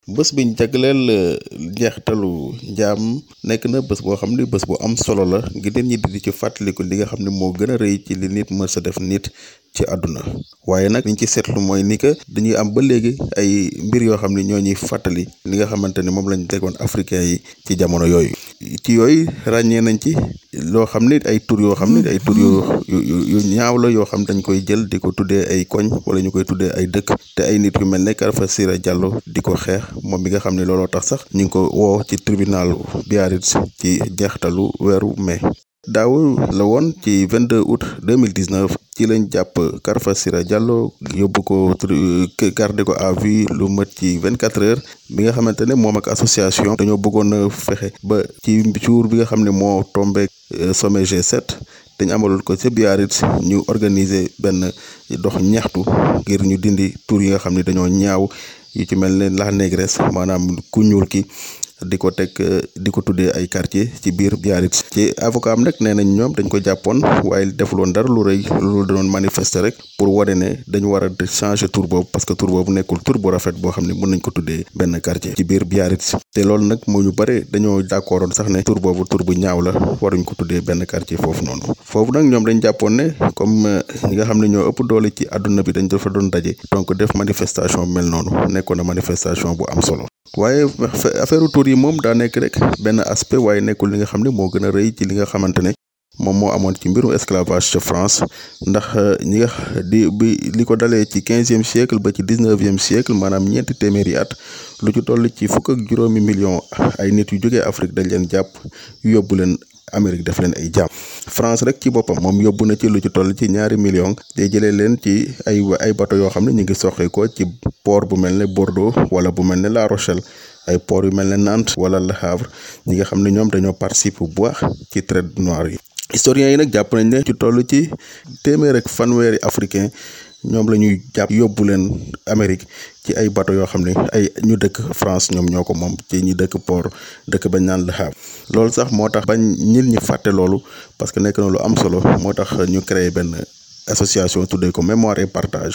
bés biñ jagleel njeextalu njaam nekk na bés boo xam ni bés bu am solo la ngir nit ñi di ci fàttaliku li nga xam ne moo gën a rëy ci li nit mës a def nit ci àdduna waaye nag liñ ci seetlu mooy ni que dañuy am ba léegi ay mbir yoo xam ne ñoo ñuy fàttali li nga xamante ni moom lañ tegoon africain yi ci jamono yooyu ci yooyu ràññee nañ ci loo xam ni ay tur yoo xam ni ay tur yu yu ñaaw la yoo xam dañ koy jël di ko tuddee ay koñ wala ñu koy tuddee ay dëkk te ay nit yu mel ne Alpha Sira Diallo di ko xeex moom bi nga xam ne looloo tax sax ñu ngi ko woo ci tribunal Biarritz ci jeextalu weeru mai daaw la woon ci 22 août 2019 ci lañ jàpp Alpha Sira Diallo yóbbu ko garder ko à vue lu mat ci 24 heures bi nga xamante ne moom ak association dañoo bëggoon a fexe ba ci jour bi nga xam ne moo tombé sommet G7 dañ amaloon ko ca Biarritz ñu organiser benn dox ñaxtu ngir ñu dindi tur yi nga xam ne dañoo ñaaw yu ci mel ne la négresse maanaam ku ñuul ki di ko teg di ko tuddee ay quartier ci biir Biarritz ci avocat am nag nee nañ ñoom dañ ko jàppoon waaye defuloon dara lu rëy lu doon manifester rek pour wane ne dañu war a changer tur boobu parce que tur boobu nekkul tur bu rafet boo xam ne mën nañ ko tuddee benn quartier ci biir Biarritz te loolu nag moo ñu bare dañoo d'accordoon sax ne tur boobu tur bu ñaaw la waruñ ko tuddee benn quartier foofu noonu foofu nag ñoom dañ jàppoon ne comme ñi nga xam ne ñoo ëpp doole ci àdduna bi dañ dafa doon daje donc def manifestation mel noonu nekkoon na manifestation bu am solo waaye affaire tur yi moom daa nekk rek benn aspect waaye nekkul li nga xam ne moo gën a rëy ci li nga xamante ne moom moo amoon ci mbirum esclavage ca France ndax ñi nga di bi li ko dalee ci quinzième siècle ba ci dix-neuvième siècle maanaam ñeenti téeméeri at lu ci toll ci fukk ak juróomi million ay nit yu jógee Afrique dañ leen jàpp yóbbu leen Amérique def leen ay jaam France rek ci boppam moom yóbbu na ci lu ci toll ci ñaari million te jëlee leen ci ay ay bateau yoo xam ne ñu ngi soxee ko ci port bu mel ne Bordeaux wala bu mel ne La Rochelle ay port yu mel ne Nantes wala Le Havre ñi nga xam ne ñoom dañoo participer bu baax ci traite noire yi. historiens yi nag jàpp nañ ne ci toll ci téeméer ak fanweeri africain ñoom la ñuy jàpp yóbbu leen Amérique ci ay bateau yoo xam ne ay ñu dëkk France ñoom ñoo ko moom ci ñi dëkk port dëkk bañ naan Le Havre loolu sax moo tax bañ ñit ñi fàtte loolu parce que nekk na lu am solo moo tax ñu créé benn association tuddee ko mémoire et partage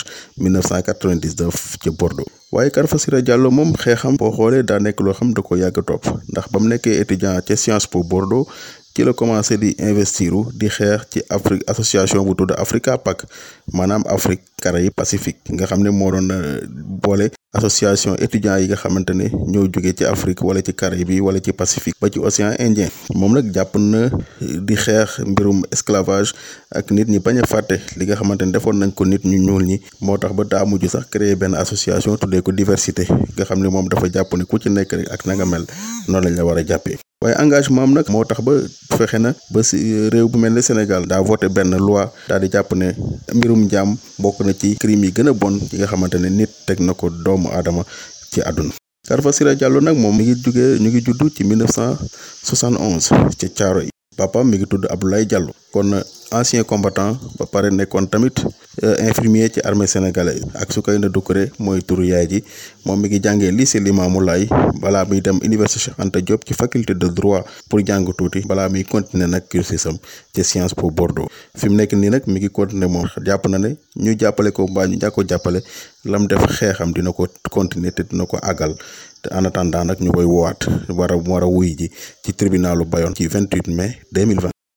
1999 ci Bordeaux waaye Alpha Sira Diallo moom xeexam boo xoolee daa nekk loo xam da ko yàgg topp ndax ba mu nekkee étudiant ca Sciences Po Bordeaux ci la commencé di investiru di xeex ci Afrique association bu tudd Africa PAC maanaam Afrique Caraïbes Pacifique nga xam ne moo doon boole association étudiants yi nga xamante ne ñoo jóge ci Afrique wala ci Caraïbes yi wala ci Pacifique ba ci océan Indien moom nag jàpp na di xeex mbirum esclavage ak nit ñi bañ a fàtte li nga xamante ne defoon nañ ko nit ñu ñuul ñi moo tax ba daa mujj sax créer benn association tuddee ko diversité nga xam ne moom dafa jàpp ne ku ci nekk rek ak na nga mel noonu lañ la war a jàppee waaye engagement am nag moo tax ba fexe na ba si réew bu mel ne Sénégal daa voté benn loi daal di jàpp ne mbirum njaam bokk na ci crime yi gën a bon yi nga xamante ne nit teg na ko doomu aadama ci àdduna Alpha Sira Diallo nag moom mi ngi jugee ñu ngi judd ci 1971 ci Thiaroye papaam mi ngi tudd Abdoulaye Diallo kon ancien combattant ba pare nekkoon tamit infirmier ci armée sénégalaise ak Soukeyna Doucouré mooy turu yaay ji moom mi ngi jàngee lycée Limamoulaye balaa muy dem université Cheikh Anta Diop ci faculté de droit pour jàng tuuti balaa muy continuer nag cursusam ci Sciences Po Bordeaux fi mu nekk nii nag mi ngi continuer moom jàpp na ne ñu jàppale ko mbaa ñu ñàkk ko jàppale lam def xeexam dina ko continuer te dina ko àggal te en attendant nag ñu koy woowaat war a war a wuy ji ci tribunalu Bayonne ci 28 mai 2020